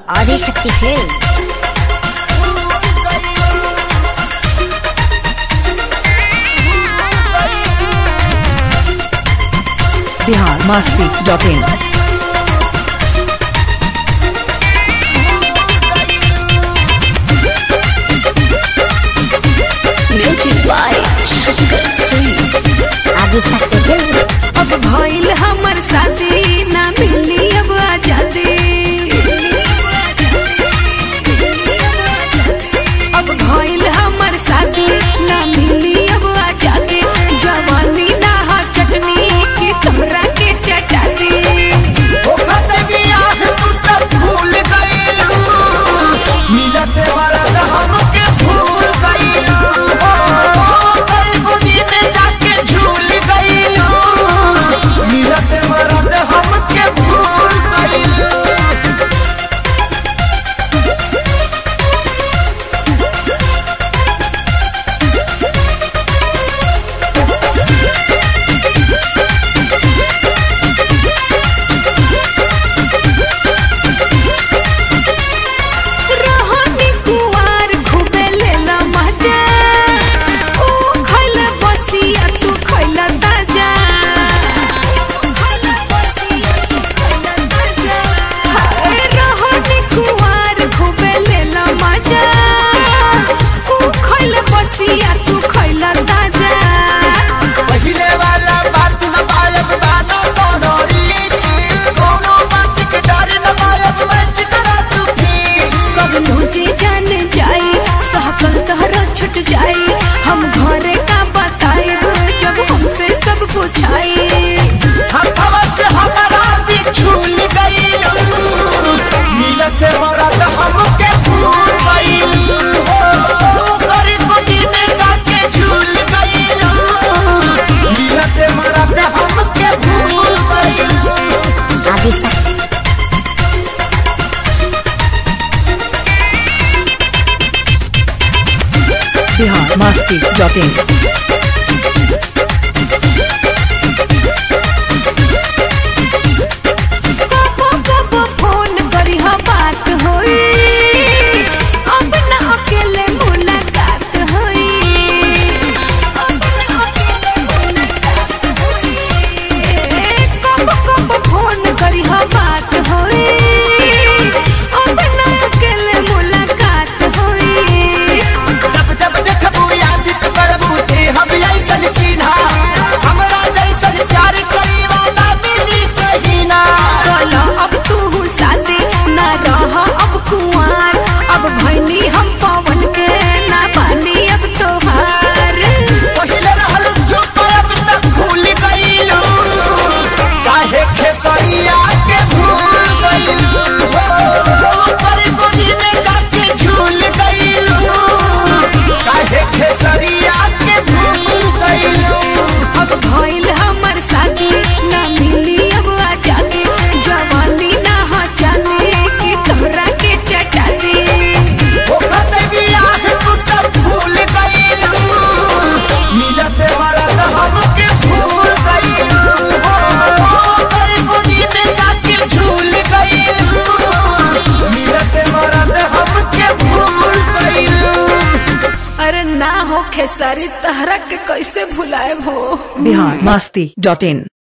Adishakti film Bihar Masti dot in music by Shankar Singh Adishakti film अब भइल हमर शादी ना मिली अब आजादी अब भइल हमर शादी ना मिली अब आजादी जवानी ना हा चटनी की तोहरा के चटाती रहनी कुवार खूबे लेला मजा ऊ खइला बसिया तू खइला ताजा हाय रहनी कुवार खूबे लेला मजा ऊ खइला बसिया तू खइला ताजा कब जे जान जाई सहकल तहरा छुट जाई हम घरे का बताएब जब हमसे सब पूछाई हमके भूल गइलू हो गरीब गोदी में जाके झूल गइलू मिलते मरते हमके भूल गइलू ఆదిశక్తి बिहार मस्ती डॉट इन कबो कबो फोन करी हा बात होई अब ना अकेले मुलाकात होई अब ना अकेले मुलाकात होई कबो कबो फोन करी हा बात होई अब ना अकेले मुलाकात होई जब जब देखबू याद तो करबू ते हम ऐसन चिन्हा हमरा जैसन प्यार करी वाला मिली कहीं ना बोलो अब तू शादी ना रह अब कुंवार अब भैनी हम पवन के ना पानी अब तोहार पहिले रहल चुप अब तक भूल गइलू काहे खेसरिया के भूल गइलू पर गोदी में जाके झूल गइलू काहे खेसरिया के भूल गइलू अब भइल हमर शादी ना मिली अब आजादी जवानी ना हा जाने की तोहरा के चटाती ओखत बियाह तू तब भूल गइलू मिलते मरद हमके भूल गइलू पर गोदी में जाके झूल गइलू मिलते मरद हमके भूल गइलू अरे ना हो खेसारी तहरा के कैसे भुलाए हो बिहार मस्ती डॉट इन